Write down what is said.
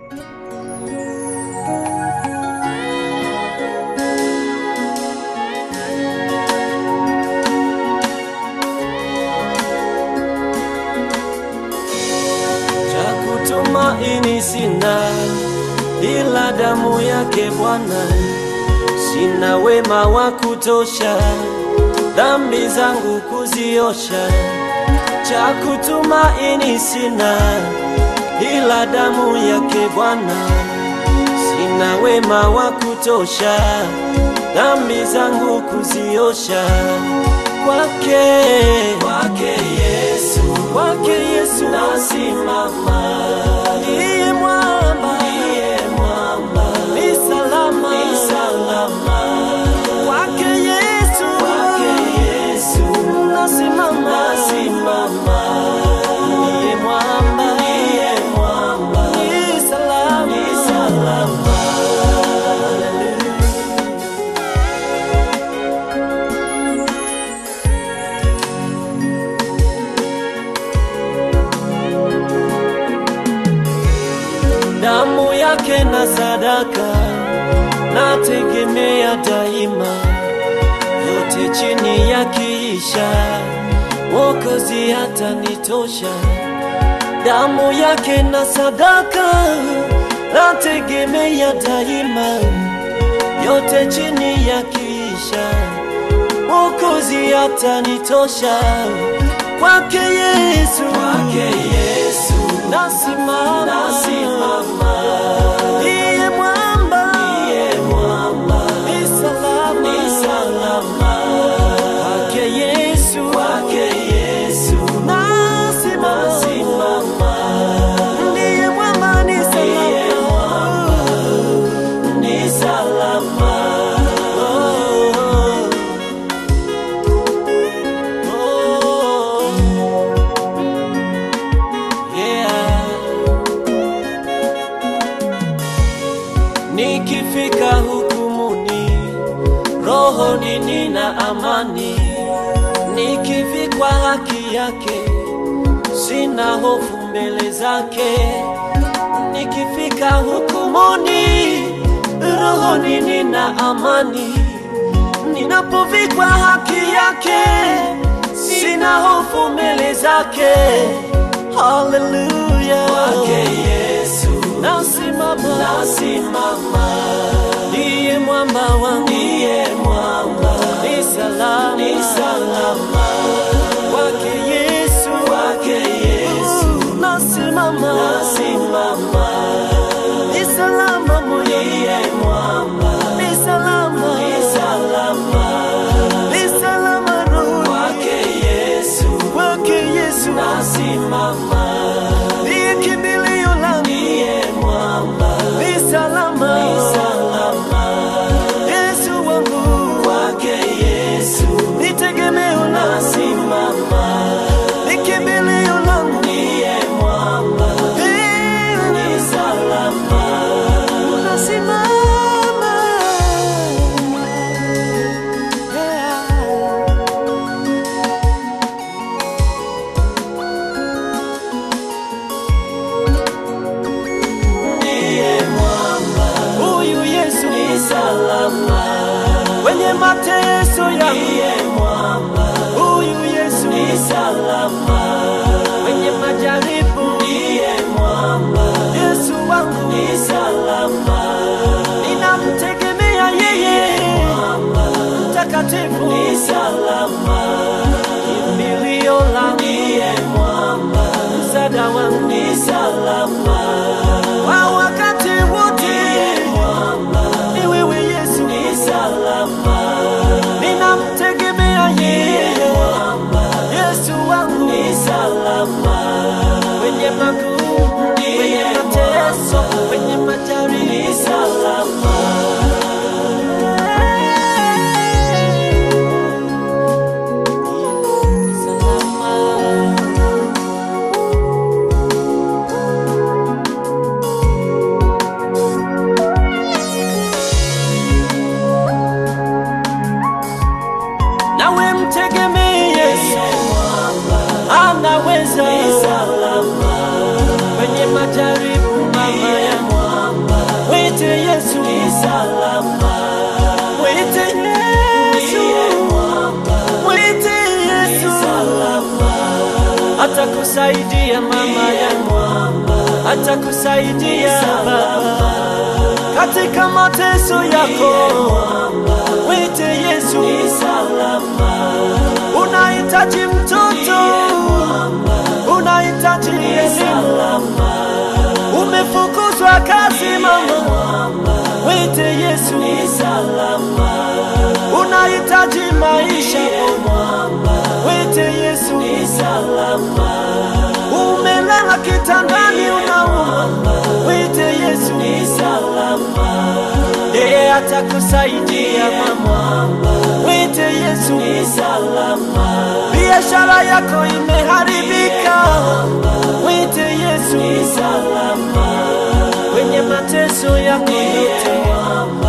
cha kutumaini sina ila damu yake Bwana, sina wema wa kutosha dhambi zangu kuziosha. Cha kutumaini sina ila damu yake Bwana, sina wema wa kutosha dhambi zangu kuziosha. Kwake kwake Yesu, kwake Yesu nasimama, ndiye mwamba, ndiye mwamba, ni salama, ni salama. Kwake Yesu, kwake Yesu nasimama, nasimama, ndiye mwamba, ndiye mwamba, ni salama, ni salama. damu yake na sadaka nategemea daima, yote chini yakiisha, Mwokozi atanitosha. Damu yake na sadaka nategemea daima, yote chini yakiisha, Mwokozi atanitosha. Kwake Yesu, kwake Yesu nasimama, nasimama. Ndiye mwamba, ndiye mwamba, ni salama, ni salama. Kwake Yesu, kwake Yesu nasimama, nasimama. Ndiye mwamba, ni salama, ni salama. Oh, oh, yeah. Nikifika hukumuni, rohoni nina amani. Nikivikwa haki yake, sina hofu mbele zake. Nikifika hukumuni, rohoni nina amani. Ninapovikwa haki yake, sina hofu mbele zake. Haleluya, kwake Yesu nasimama, nasimama. Ndiye mwamba wangu, ndiye mwamba, ni salama, ni salama. Kwake Yesu, kwake Yesu nasimama, nasimama. Ni salama moyo, ndiye mwamba, ni salama, ni salama. Ni salama roho, kwake Yesu, kwake Yesu nasimama. Ndiye kimbilio langu, ndiye mwamba, ni salama, ni salama. Yesu wangu, kwake Yesu ni tegemeo langu, nasimama. Ni kimbilio langu, ndiye mwamba, ni salama, nasimama. Yeah. ndiye mwamba, huyu Yesu ni salama. Kwenye mateso yangu, ndiye mwamba, huyu Yesu ni salama. Kwenye majaribu, ndiye mwamba, Yesu wangu ni salama. Ninamtegemea yeye, mwamba, mtakatifu ni salama. Kimbilio langu, ndiye mwamba, msaada wangu ni salama wa wakati wote. Ni wewe Yesu, ni salama. Ninamtegemea yeye, Yesu wangu ni salama. Kwenye magumu, kwenye mateso, kwenye majaribu, ni salama. Salama. nawe mtegemee Yesu, anaweza kwenye majaribu mama ya atakusaidia mama yangu, atakusaidia baba katika mateso yako. Mwite Yesu, unahitaji mtoto, unahitaji elimu, umefukuzwa kazi mama, mwite Yesu, unahitaji maisha boma, mwite Yesu, umelala kitandani unauma, mwite Yesu, yeye atakusaidia mama, mwite Yesu, biashara yako imeharibika, mwite Yesu, kwenye mateso yako yote